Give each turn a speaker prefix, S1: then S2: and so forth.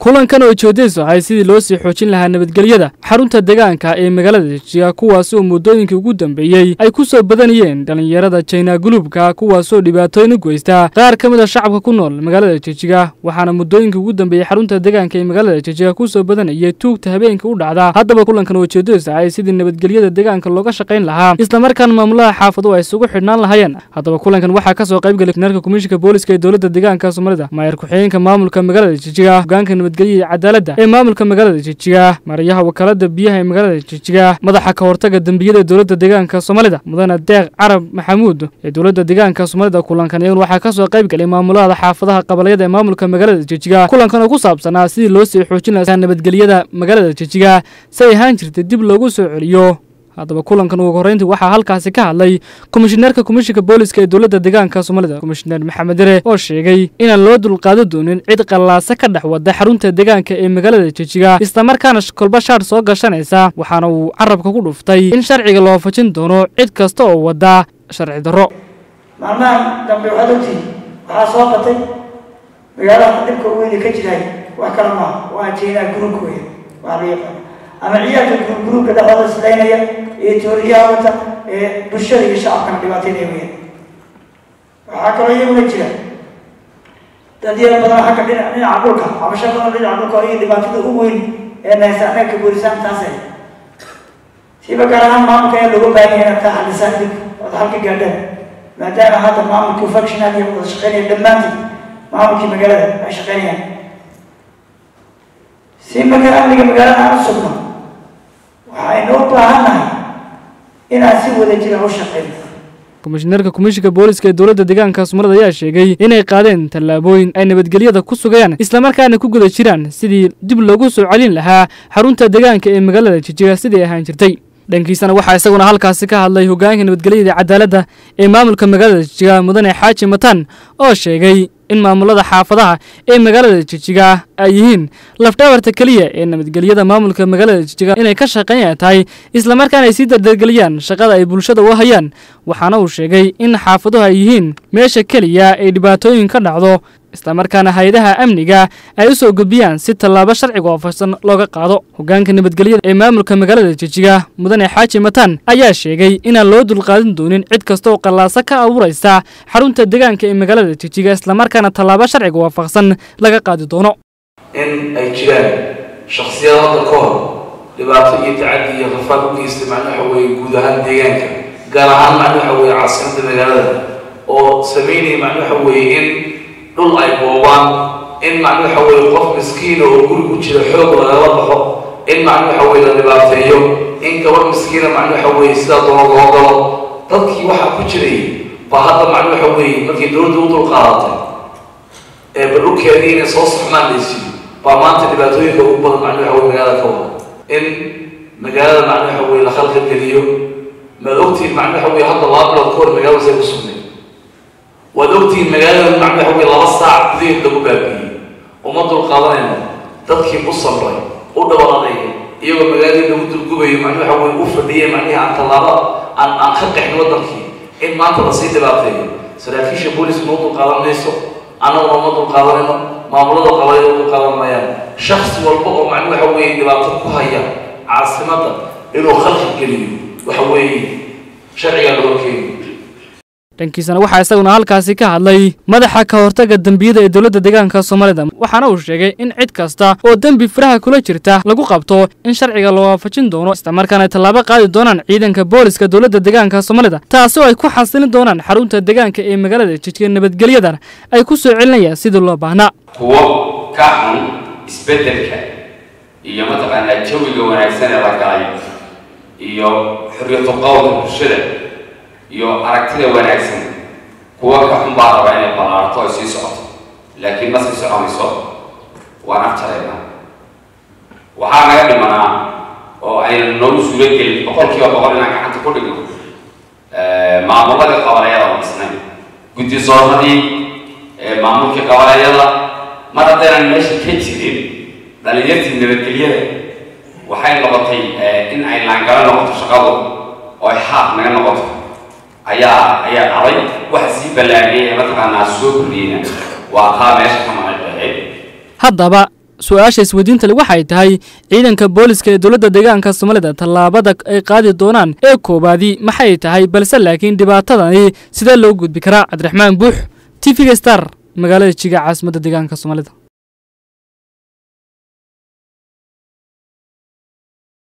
S1: kulankan oo ujeedadiisu ahay sidii loo sii xoojin lahaa nabadgelyada xarunta deegaanka ee magaalada jijiga kuwaasi oo muddooyinkii ugu dambeeyey ay ku soo badanayeen dhallinyarada jina guluubka kuwaasoo dhibaatooyin u geysta qaar ka mid a shacabka ku nool magaalada jijiga waxaana muddooyinkii ugu dambeeyey xarunta deegaanka ee magaalada jijiga ku soo badanayay tuugta habeenka u dhacda haddaba kulankan oo ujeedadiisu ahay sidii nabadgelyada deegaanka looga shaqayn lahaa islamarkaana maamulaha xaafadu ay isugu xidhnaan lahaayeen haddaba kulankan waxaa ka soo qaybgalay narka komishinka booliska ee dowladda deegaanka soomaalida maayar ku-xigeenka maamulka magaalada jijiga hogaanka nabadgelya iyo cadaaladda ee maamulka magaalada jijiga marayaha wakaalada biyaha ee magaalada jijiga madaxa ka hortaga dembiyada ee dowladda deegaanka soomaalida mudane deeq carab maxamuud ee dowladda deegaanka soomaalida kulankan iyagun waxaa ka soo qayb galay maamulada xaafadaha qabalyada ee maamulka magaalada jijiga kulankan oo ku saabsanaa sidii loo sii xoojin lahaa nabadgelyada magaalada jijiga si ay ahaan jirtay dib loogu soo celiyo haddaba kulankan ugu horreyntii waxaa halkaasi ka hadlay komishineerka komishinka booliska ee dowladda deegaanka soomaalida komishineer maxamed dere oo sheegay inaan loo dulqaadan doonin cid qallaasa ka dhex wada xarunta deegaanka ee magaalada jijiga islamarkaana kolba shaadh soo gashanaysa waxaana uu carabka ku dhuftay in sharciga loo fajin doono cid kasta oo wada sharci darro
S2: maalmahan dambe waxaad ogtihin waxaa soo batay magaalada dhibka weyne ka jiray wax kale maaha waa jeenaa guruubka weya waa la yaqaana ama ciyaalka guruubka dhexdooda islaynaya ee tooriyaha wata ee bulshada iyo shacabkana dhibaateynaya weyaan waxaa kaloo iyaguna jira dad yar badan xagga dhinac dhinaca dhulka cabasho badan dhinaca dhulka iyo dhibaatada u weyn ee nahaysa annaga boolisaan taasay siiba gaar ahaan maamulka ayaa looga baahan yahay inaad taa xalisaan dib ood halka gaadhaan maadaama hadda maamulkii functional iyo wada shaqeynaya dhammaantii maamulkii magaalada ay shaqeynayaan si marka amniga magaalada aan u sugno waxaynu u baahannahay inaan si wada jira u shaqeyno
S1: komishineerka komishinka booliska ee dowladda deegaanka soomaalida ayaa sheegay inay qaadeen tallaabooyin ay nabadgelyada ku sugayaan islamarkaana ku guda jiraan sidii dib loogu soo celin lahaa xarunta deegaanka ee magaalada jijiga sidii ahaan jirtay dhankiisana waxaa isaguna halkaasi ka hadlay hogaanka nabadgelyada cadaaladda ee maamulka magaalada jijiga mudane xaaji matan oo sheegay in maamulada xaafadaha ee magaalada jijiga ay yihiin lafdhabarta keliya ee nabadgelyada maamulka magaalada jijiga inay ka shaqeynaya tahay islamarkaana ay sii dardargeliyaan shaqada ay bulshada u hayaan waxaana uu sheegay in xaafaduhu ay yihiin meesha keliya ay dhibaatooyin ka dhacdo islamarkaana hay-adaha amniga ay u soo gudbiyaan si tallaabo sharciga oofaysan looga qaado hogaanka nabadgelyada ee maamulka magaalada jijiga mudane xaaji matan ayaa sheegay inaan loo dulqaadan doonin cid kasta oo qallaasa ka abuuraysa xarunta deegaanka ee magaalada jijiga islamarkaana tallaabo sharciga waafaqsan laga qaadi doono
S3: in ay jiraan shaksiyad hadda ka hor dhibaato iyo tacadi iyo rafaad u geystay macna waxa weeye guud ahaan deegaanka gaar ahaan macna waxa weeye caasimadda magaalada oo sameynaya macna waxa weeye in dhul ay boobaan in macna waxa weeye qof miskiina oo guri ku jira xoog lagala baxo in macna waxa weeye la dhibaateeyo in gabar miskiina macna waxa weeye sidaa doono loo galo dadkii waxaa ku jiray baa hadda macna waxa weeye markii dowladda u dulqaadatay ee badhulkeedii inay soo saxmaan laysiiyo baa maanta dhibaatooyinka ugu badan macna waxa weye magaalada ka wada in magaalada macna waxa weye la khalqal geliyo maad ogtihiin macna waxa weye hadda laba bilood ka hor magaalada say ku sugnay waad ogtihiin magaalada macna waxa weye laba saac gudaheed lagu baabiiyey uma dulqaadanayno dadkii u samray u dhawaaqay iyagoo magaaladii lagu dulgubayo macna waxa weye u fadhiyay macnihi aan tallaabo aan aan ka qexin waddankii in maanta lasii dhibaateeyo saraakiisha booliska noo dulqaadan mayso annaguna uma dulqaadanayno maamulada qabaya u dulqaadan mayaan shaksi walba oo macna waxa weeye dhibaato ku haya caasimadda inuu khalqi geliyo waxa weeye sharciga loo keeni
S1: dhankiisana waxaa isaguna halkaasi ka hadlay madaxa ka hortaga dembiyada ee dowladda deegaanka soomaalida waxaana uu sheegay in cid kasta oo dembi faraha kula jirta lagu qabto in sharciga la waafajin doono islamarkaana ay tallaabo qaadi doonaan ciidanka booliska dowladda deegaanka soomaalida taasi oo ay ku xasilin doonaan xarunta deegaanka ee magaalada jijiga nabadgelyadan ay ku soo celinayaan sidii loo baahnaa
S4: kuwo ka xun isbeddelka iyo mataqaanaa jawiga wanaagsan ee la galay iyo xorriyatu qowlka bulshada iyo aragtida wanaagsan kuwa ka xun baa raba inay ballaarto ay sii socoto laakiin ma sii soconayso waan afjaraynaa waxaa naga dhimanaa oo ayna noogu suuro gelin boqolkiiba boqol inaan gacanta ku dhigno maamuladii qabalayada oo dhisnay guddi soormadii maamulkii qabalayada mar haddaynan meesha ka jirin dhalinyartii nabadgelyada waxay noqotay in ay laangalo noqoto shaqadu oo ay xaaq naga noqoto ayaa ayaa dhacday waxa sii ballaariyay ee mataqaanaa soo kordhiyeyna waa taa meesha ka maqan ahayd
S1: haddaba su-aasha isweydiinta le waxay tahay ciidanka booliska ee dowladda deegaanka soomaalida tallaabada ay qaadi doonaan ee koowaadi maxay tahay balse laakiin dhibaatadani sidee loo gudbi karaa cabdiraxmaan buux t v-ga star magaalada jiga caasimadda deegaanka soomaalida